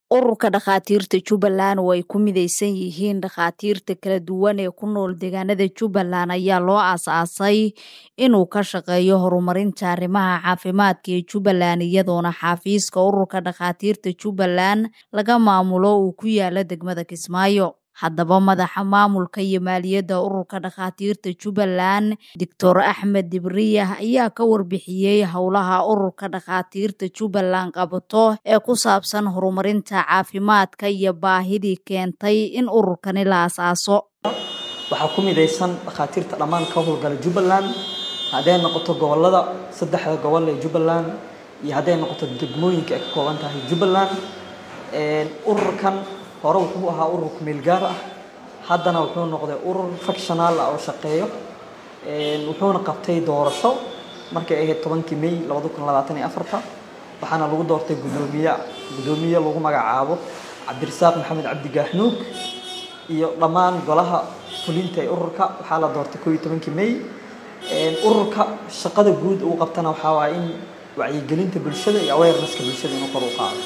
ururka dhakhaatiirta jubbaland oo ay ku midaysan yihiin dhakhaatiirta kala duwan ee ku nool deegaanada jubbaland ayaa loo aasaasay inuu ka shaqeeyo horumarinta arrimaha caafimaadka ee jubbaland iyadoona xafiiska ururka dhakhaatiirta jubbaland laga maamulo uu ku yaala degmada kismaayo haddaba madaxa maamulka iyo maaliyadda ururka dhakhaatiirta jubbaland doctor axmed dibriyah ayaa ka warbixiyey howlaha ururka dhakhaatiirta jubbaland qabato ee ku saabsan horumarinta caafimaadka iyo baahidii keentay in ururkani la asaaso waxaa ku midaysan dhakhaatiirta dhammaan ka howlgala jubbaland hadday noqoto gobolada saddexda gobol ee jubbaland iyo hadday noqoto degmooyinka ay ka kooban tahay jubbaland ururkan hore wuxuu ahaa urur kumeel gaar ah haddana wuxuu noqday urur factional ah oo shaqeeyo wuxuuna qabtay doorasho markay ahayd tobankii may labada kun labaatan iyo afarta waxaana lagu doortay gudoomiye gudoomiye lagu magacaabo cabdirasaaq maxamed cabdi gaaxnuug iyo dhammaan golaha fulinta ee ururka waxaa la doortay koo iyo tobankii may ururka shaqada guud uu qabtana waxaa waaye in wacyigelinta bulshada iyo awareness-ka bulshada inuu kor u qaado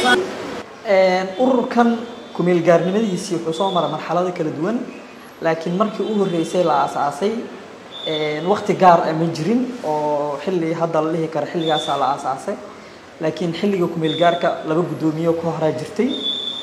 ururkan kumeel gaarnimadiisii wuxuu soo maray marxalado kala duwan laakiin markii u horreysay la aasaasay waqti gaar ah ma jirin oo xilli hadda la dhihi karo xilligaasaa la aasaasay laakiin xilliga kumeel gaarka laba guddoomiye ka horaa jirtay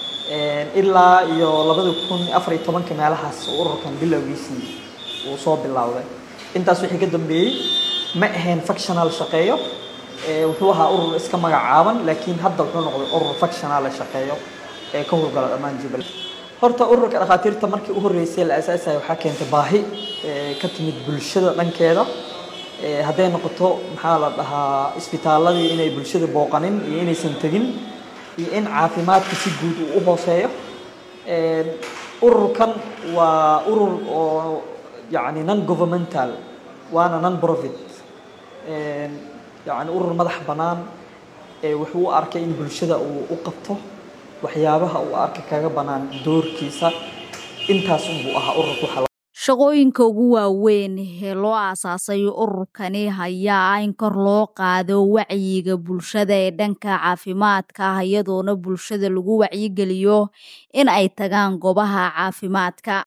ilaa iyo labada kun afar iyo tobanka meelahaas ururkan bilowgiisii uu soo bilowday intaas wixii ka dambeeyey ma ahayn factional shaqeeyo wuxuu ahaa urur iska magacaaban laakiin hadda wuxuu noqday urur factional shaqeeyo ee ka howlgala dhammaan jubbaland horta ururka dhakhaatiirta markii u horreysay la aasaasayo waxaa keentay baahi ka timid bulshada dhankeeda hadday noqoto maxaa la dhahaa isbitaaladii inay bulshada booqanin iyo inaysan tegin iyo in caafimaadka si guud uu u hooseeyo ururkan waa urur oo yacni non governmental waana non profit yacni urur madax bannaan wuxuu u arkay in bulshada uu u qabto waxyaabaha uu arkay kaga bannaan doorkiisa intaas unbuu ahaa ururku shaqooyinka ugu waaweyn ee loo aasaasay ururkani ayaa ah in kor loo qaado wacyiga bulshada ee dhanka caafimaadka ah iyadoona bulshada lagu wacyigeliyo in ay tagaan goobaha caafimaadka